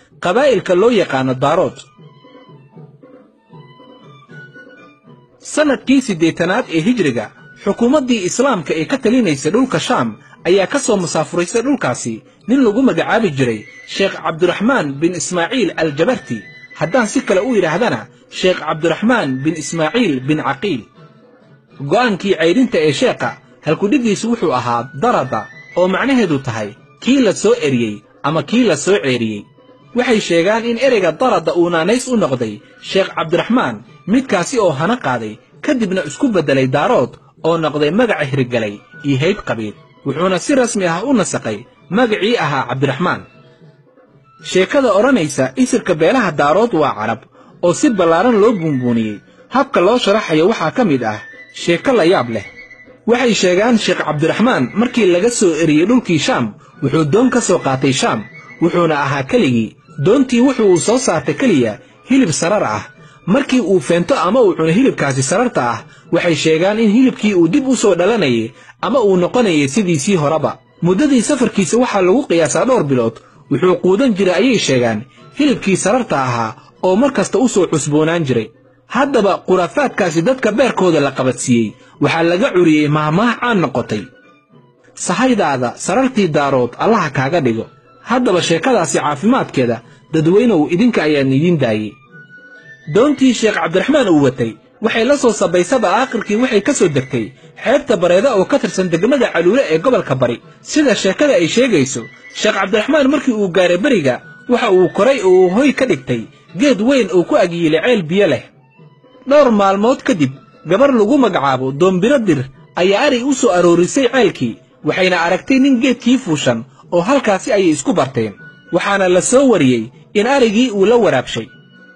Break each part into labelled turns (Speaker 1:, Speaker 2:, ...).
Speaker 1: qabaa'ilka loo yaqaano daarood sannadkii siddeetanaad ee hijriga xukuumaddii islaamka ee ka talinaysa dhulka shaam ayaa ka soo musaafuraysay dhulkaasi nin lagu magacaabi jiray sheekh cabdiraxmaan bin ismaaciil aljabarti haddaan si kale u yidhaahdana sheekh cabdiraxmaan bin ismaaciil bin caqiil go'aankii caydhinta ee sheekha halkudhiggiisu wuxuu ahaa darada oo macnaheedu tahay kii la soo eriyey ama kii la soo ceeriyey waxay sheegaan in ereyga darada uu naanays u noqday sheekh cabdiraxmaan midkaasi oo hana qaaday kadibna isku beddelay daarood oo noqday magaca hirgalay iyo hayb qabiil wuxuuna si rasmi ah u nasaqay magacii ahaa cabdiraxmaan sheekada odhanaysa isirka beelaha daarood waa carab oo si ballaaran loo buunbuuniyey habka loo sharaxayo waxaa ka mid ah sheeko la yaab leh waxay sheegaan sheekh cabdiraxmaan markii laga soo eriyey dhulkii shaam wuxuu doon ka soo qaatay shaam wuxuuna ahaa keligii doontii wuxuu uu soo saartay keliya hilib sarar ah markii uu feento ama uu cuno hilibkaasi sararta ah waxay sheegaan in hilibkii uu dib u soo dhalanayay ama uu noqonayay sidiisii horeba muddadii safarkiisa waxaa lagu qiyaasaa dhowr bilood wuxuu quudan jiray ayay sheegaan hilibkii sararta ahaa oo mar kasta u soo cusboonaan jiray haddaba khuraafaadkaasi dadka beerkooda la qabadsiiyey waxaa laga curiyey mahmaah caan noqotay sahaydaada sarartii daarood allaha kaaga dhigo haddaba sheekadaasi caafimaadkeeda dadweynow idinka ayaan idiin daayey doontii sheekh cabdiraxmaan uu watay waxay la soo sabaysaba aakhirkii waxay ka soo degtay xeebta bareeda oo ka tirsan degmada caluule ee gobolka bari sida sheekada ay sheegayso sheekh cabdiraxmaan markii uu gaaray beriga waxa uu koray oo uu hoy ka dhigtay geed weyn oo ku agyiilay ceel biyo leh dhowr maalmood kadib gabar lagu magacaabo doombiro dir ayaa arig u soo aroorisay ceelkii waxayna aragtay nin geedkii fuushan oo halkaasi ayay isku barteen waxaana la soo wariyey in arigii uu la waraabshay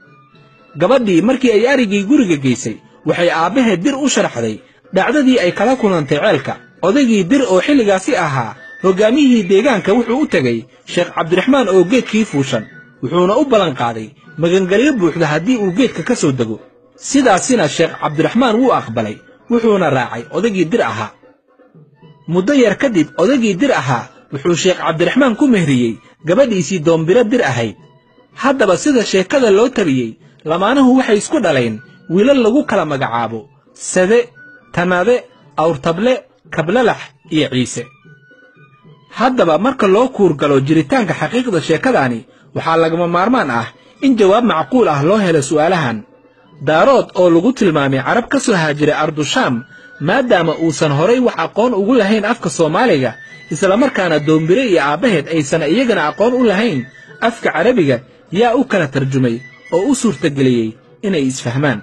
Speaker 1: gabadhii markii ay arigii guriga geysay waxay aabbaheed dir u sharaxday dhacdadii ay kala kulantay ceelka odaygii dir oo xilligaasi ahaa hoggaamiyihii deegaanka wuxuu u tegey sheekh cabdiraxmaan oo geedkii fuushan wuxuuna u ballanqaaday magangelyo buuxda haddii uu geedka ka soo dego sidaasina sheekh cabdiraxmaan wuu aqbalay wuxuuna raacay odaygii dir ahaa muddo yar kadib odaygii dir ahaa wuxuu sheekh cabdiraxmaan ku mehriyey gabadhiisii doombiro dir ahayd haddaba sida sheekada loo tabiyey lamaanuhu waxay isku dhaleen wiilal lagu kala magacaabo sade tanade awrtable kablalax iyo ciise haddaba marka loo kuurgalo jiritaanka xaqiiqda sheekadaani waxaa lagama maarmaan ah in jawaab macquul ah loo helo su'aalahan daarood oo lagu tilmaamay carab ka soo haajiray ardushaam maadaama uusan horay wax aqoon ugu lahayn afka soomaaliga islamarkaana doombire iyo aabbaheed aysan iyagana aqoon u lahayn afka carabiga yaa u kala tarjumay oo u suurtageliyey inay isfahmaan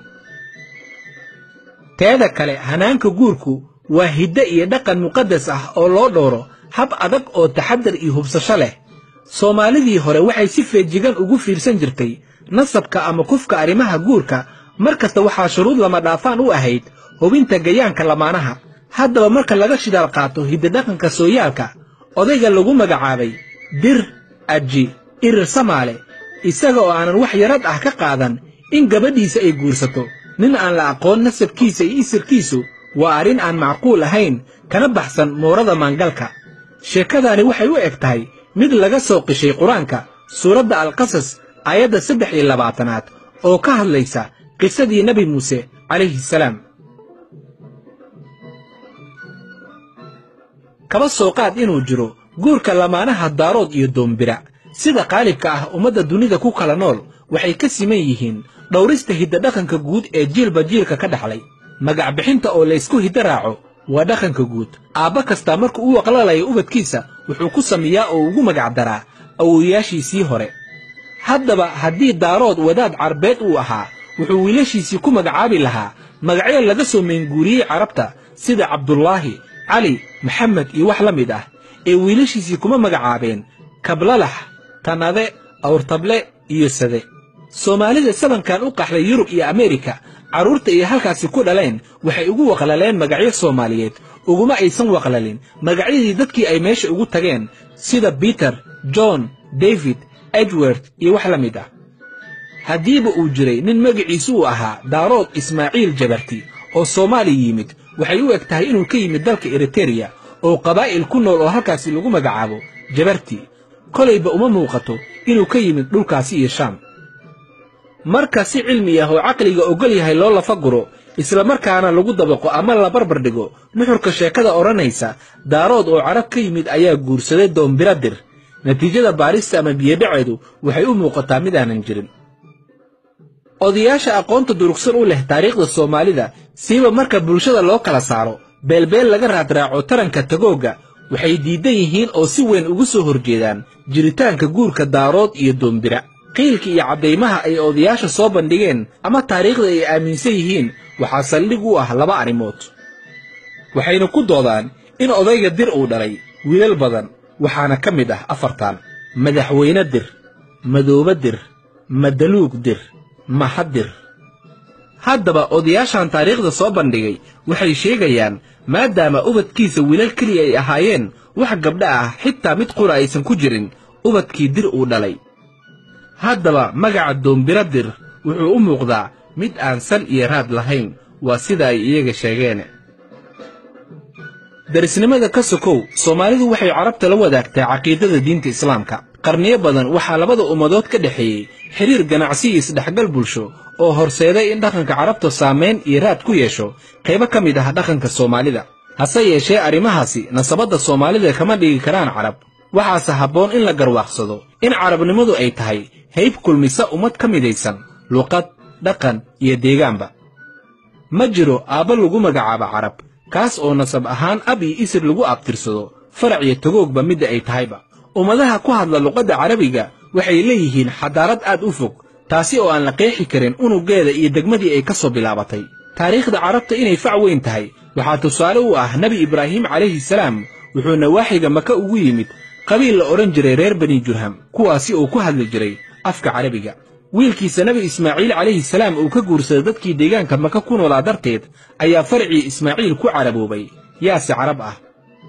Speaker 1: teeda kale hanaanka guurku waa hidde iyo dhaqan muqaddas ah oo loo dhowro hab adag oo taxaddar iyo hubsasho leh soomaalidii hore waxay si feejigan ugu fiirsan jirtay nasabka ama kufka arrimaha guurka mar kasta waxaa shuruud lama dhaafaan u ahayd hubinta gayaanka lamaanaha haddaba marka laga shidaal qaato hiddadhaqanka sooyaalka odayga lagu magacaabay dir aji irir samaale isaga oo aanan wax yarad ah ka qaadan in gabadhiisa ay guursato nin aan la aqoon nasabkiisa iyo isirkiisu waa arrin aan macquul ahayn kana baxsan moorada maangalka sheekadaani waxay u eg tahay mid laga soo qishay qur-aanka suuradda alqasas aayadda saddex iyo labaatanaad oo ka hadlaysa qisadii nebi muuse calayhi salaam kaba soo qaad inuu jiro guurka lamaanaha daarood iyo doombira sida qaalibka ah ummadda dunida ku kala nool waxay ka siman yihiin dhowrista hiddadhaqanka guud ee jiilba jiilka ka dhaxlay magac bixinta oo laysku hiddo raaco waa dhaqanka guud aabba kastaa marka uu aqlalayo ubadkiisa wuxuu ku sameeyaa oo ugu magac daraa awowayaashiisii hore haddaba haddii daarood wadaad carbeed uu ahaa wuxuu wiilashiisii ku magacaabi lahaa magacyo laga soo meenguuriyey carabta sida cabdulaahi cali maxamed iyo wax la mid ah ee wiilashiisii kuma magacaabeen kablalax tanade awrtable iyo sade soomaalida sabankan u qaxday yurub iyo ameerika carruurta iyo halkaasi ku dhaleen waxay ugu waqlaleen magacyo soomaaliyeed uguma aysan waqlalin magacyadii dadkii ay meesha ugu tageen sida biter john david edward iyo wax la mid ah haddiiba uu jiray nin magaciisu uu ahaa daarood ismaaciil jabarti oo soomaaliya yimid waxay u eg tahay inuu ka yimid dalka eritereya oo qabaa'il ku nool oo halkaasi lagu magacaabo jabarti kolayba uma muuqato inuu ka yimid dhulkaasi iyo shaam marka si cilmi ah oo caqliga ogol yahay loo lafa guro isla markaana lagu dabaqo ama la barbar dhigo nuxurka sheekada odhanaysa daarood oo carab ka yimid ayaa guursaday doombiradir natiijada baarista ama biyodhaceedu waxay u muuqataa mid aanan jirin odayaasha aqoonta durugsan u leh taariikhda soomaalida siiba marka bulshada loo kala saaro beelbeel laga raadraaco taranka tagoogga waxay diidan yihiin oo si weyn ugu soo horjeedaan jiritaanka guurka daarood iyo doombira qiilka iyo caddaymaha ay odayaasha soo bandhigeen ama taariikhda ay aaminsan yihiin waxaa saldhig u ah laba arrimood waxayna ku doodaan in odayga dir uu dhalay wiilal badan waxaana ka mid ah afartan madaxweyne dir madoobe dir madaluug dir mahadir haddaba odayaashan taariikhda soo bandhigay waxay sheegayaan maadaama ubadkiisa wiilal keliya ay ahaayeen wax gabdha ah xitaa mid qura aysan ku jirin ubadkii dir uu dhalay haddaba magaca doombira dir wuxuu u muuqdaa mid aan sal iyo raad lahayn waa sida ay iyaga sheegeen darisnimada ka sokow soomaalidu waxay carabta la wadaagtaa caqiidada diinta islaamka qarniyo badan waxaa labada ummadood ka dhexeeyey xiriir ganacsi iyo isdhexgal bulsho oo horseeday in dhaqanka carabta saamayn iyo raad ku yeesho qaybo ka mid ah dhaqanka soomaalida hase yeeshee arrimahaasi nasabadda soomaalida kama dhigi karaan carab waxaase habboon in la garwaaqsado in carabnimadu ay tahay hayb kulmisa ummad ka midaysan luqad dhaqan iyo deegaanba ma jiro aabba lagu magacaabo carab kaas oo nasab ahaan ab iyo isir lagu abtirsado farac iyo tagoogba midda ay tahayba ummadaha ku hadla luqadda carabiga waxay leeyihiin xadaarad aad u fog taasi oo aan la qeexi karin unuggeeda iyo degmadii ay ka soo bilaabatay taariikhda carabta inay fac weyn tahay waxaa tusaale u ah nebi ibraahim calayhi salaam wuxuu nawaaxiga maka ugu yimid qabiil la odhan jiray reer bani jurham kuwaasi oo ku hadli jiray afka carabiga wiilkiisa nebi ismaaciil calayhi salaam uu ka guursaday dadkii deegaanka maka ku noolaa darteed ayaa farcii ismaaciil ku caraboobay yaase carab ah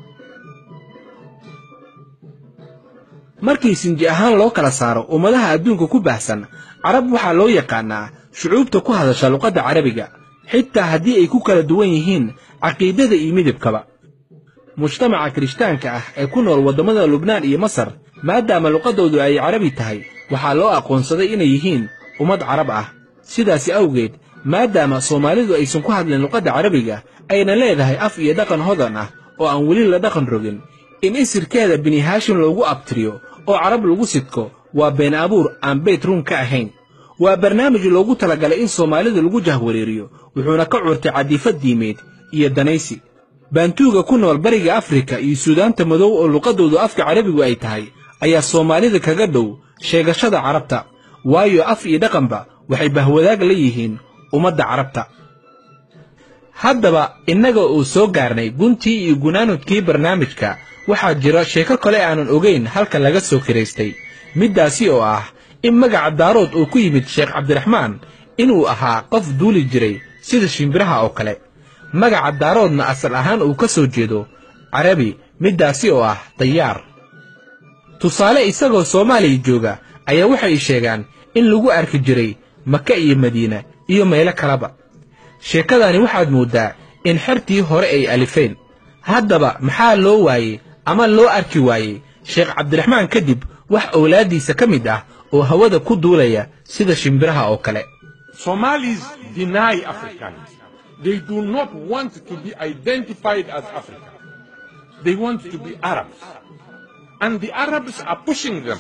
Speaker 1: markii sinji ahaan loo kala saaro ummadaha adduunka ku baahsan carab waxaa loo yaqaannaa shucuubta ku hadasha luqadda carabiga xitaa haddii ay ku kala duwan yihiin caqiidada iyo midabkaba mujtamaca kirishtaanka ah ee ku nool waddamada lubnaan iyo masar maadaama luqaddoodu ay carabi tahay waxaa loo aqoonsaday inay yihiin ummad carab ah sidaasi awgeed maadaama soomaalidu aysan ku hadlin luqadda carabiga ayna leedahay af iyo dhaqan hodan ah oo aan weli la dhaqan rogin in isirkeeda bini haashim loogu abtiriyo oo carab lagu sidko waa been abuur aan beyt run ka ahayn waa barnaamij loogu talagalay in soomaalida lagu jahwareeriyo wuxuuna ka curtay cadiifad diimeed iyo danaysi baantuuga ku nool bariga afrika iyo suudaanta madow oo luqaddoodu afka carabigu ay tahay ayaa soomaalida kaga dhow sheegashada carabta waayo af iyo dhaqanba waxay bahwadaag la yihiin ummadda carabta haddaba innaga uu soo gaarnay guntii iyo gunaanudkii barnaamijka waxaa jira sheeko kale aanan ogayn halka laga soo kiraystay middaasi oo ah in magaca daarood uu ku yimid sheekh cabdiraxmaan inuu ahaa qof duuli jiray sida shimbiraha oo kale magaca daaroodna asal ahaan uu ka soo jeedo carabi middaasi oo ah dayaar tusaale isagoo soomaaliya jooga ayaa waxay sheegaan in lagu arki jiray maka iyo madiina iyo meelo kaleba sheekadani waxaad mooddaa in xertii hore ay alifeen haddaba maxaa loo waayey ama loo arki waayey sheekh cabdiraxmaan kadib wax owlaaddiisa ka mid ah oo hawada ku duulaya sida shimbiraha oo kale
Speaker 2: Somalis deny Africans. They do not want to be identified as Africa. They want to be Arabs. And the Arabs are pushing them.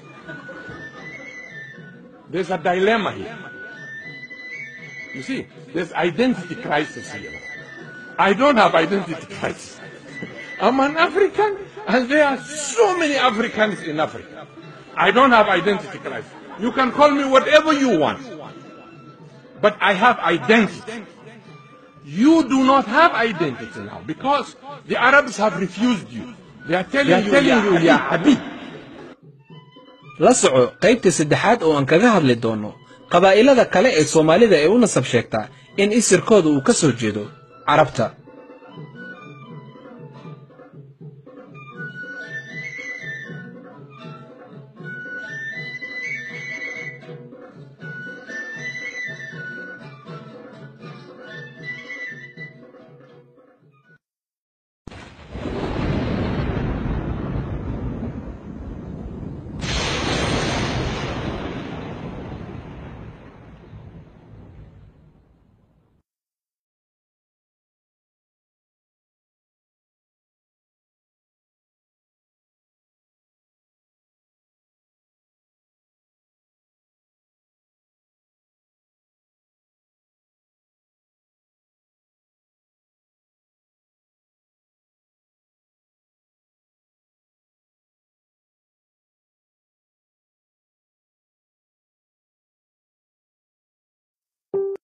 Speaker 2: There's a dilemma here. You see, there's identity crisis here. I don't have identity crisis. I'm an African, and there are so many Africans in Africa. I don't have identity crisis. You can call me whatever you want. But I have identity. You do not have identity now because the Arabs have refused you. They are telling,
Speaker 1: They are
Speaker 2: you,
Speaker 1: telling
Speaker 2: "Ya
Speaker 1: you, "Ya
Speaker 2: Habib."
Speaker 1: la soco qaybta saddexaad oo aan kaga hadli doonno qabaa'ilada kale ee soomaalida ee u nasab sheegta in isirkooda uu ka soo jeedo carabta